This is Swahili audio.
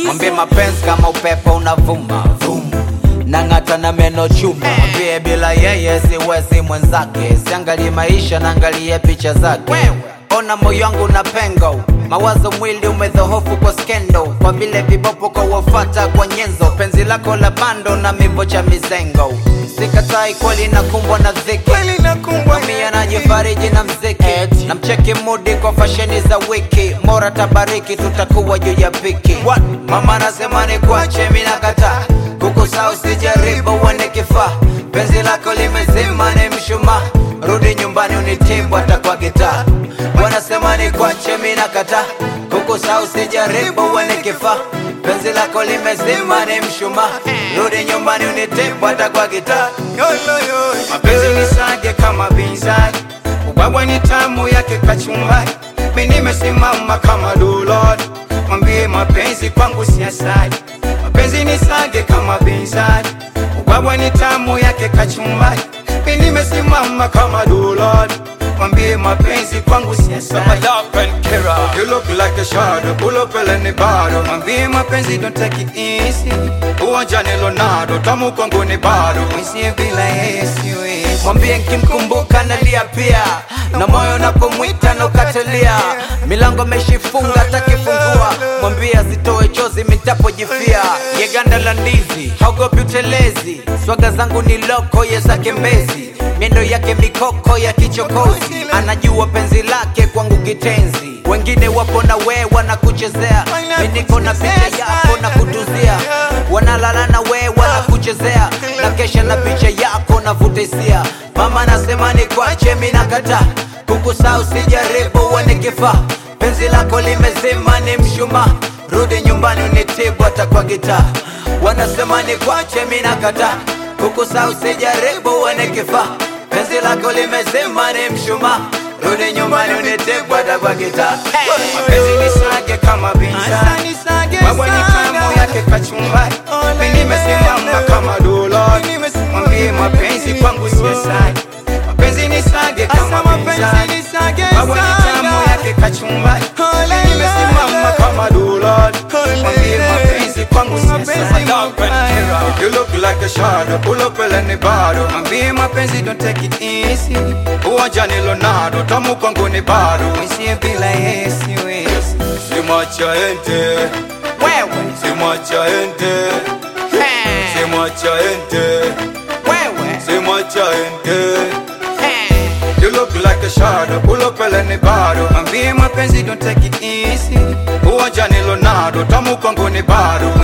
mwambie mapenzi kama upepo unavuma vum nang'ata na meno chuma mwambie bila yeye siwezi mwenzake siangalie maisha naangalie picha zake ona moyo wangu na pengo mawazo mwili umedhohofu kwa skendo kwa vile vibopo kwa wafata kwa nyenzo penzi lako la bando na mivo cha mizengo sikatai kweli nakumbwa na dhiki kweli nakumbwa Mami anajifariji na mziki na mcheki mudi kwa fasheni za wiki mora tabariki tutakuwa juu ya piki What? mama anasema ni kuache mi nakataa kukusa usijaribu uone kifaa penzi lako limezima ni mshumaa rudi nyumbani unitibu hata kwa gitaa wanasema ni kuache mi nakataa kukusa usijaribu uone kifaa penzi lako limezima ni mshumaa rudi nyumbani unitibu hata kwa gitaa mapenzi ni sage kama binzari ubwabwa ni tamu yake kachumbari mi nimesimama kama dulod mwambie mapenzi kwangu si asali mapenzi ni sage kama binzari ubwabwa ni tamu yake kachumbari mi nimesimama kama dulod mwambie mapenzi kwangu si asali You look like a shadow, pull up any bado Mwambie mapenzi don't take it easy Uwanja ni Leonardo, tamu kwangu ni bado Mwisie bila yeye siwezi mwambie nkimkumbuka nalia pia na moyo unapomwita naukatelia milango ameshifunga takifungua mwambie asitoe chozi mitapojifia yeganda la ndizi haogopi utelezi swaga zangu ni loko ye zake mbezi miendo yake mikoko ya kichokozi anajua penzi lake kwangu kitenzi wengine wapo na we wanakuchezea mi niko na picha yako na kutuzia wanalala na we wanakuchezea na kesha na picha yako navuta hisia mama anasema ni kwache mi nakataa kukusa usijaribu uone kifaa penzi lako limezima ni mshumaa rudi nyumbani unitibu hata kwa gitaa wanasema ni kwache mi nakataa kukusa usijaribu uone kifaa penzi lako limezima ni mshumaa rudi nyumbani unitibu hata kwa gitaa Mapenzi ni sage kama binzari Baba ni tamu yake kachumbari Mi nimesimama kama dulod Mwambie mapenzi kwangu si asali Mapenzi ni sage kama binzari Baba ni tamu yake kachumbari Mi nimesimama kama dulod Mwambie mapenzi kwangu si asali You look like a shadow, pull up any bado Mwambie mapenzi don't take it easy Uwanja ni Leonardo, tamu kwangu ni bado Mwisie bila yeye siwezi Simwacha ente, wewe simwacha ente Hey, Simwacha ente, wewe simwacha ente Hey. You look like a shadow, pull up any bado Mwambie mapenzi don't take it easy Uwanja ni Leonardo, tamu kwangu ni bado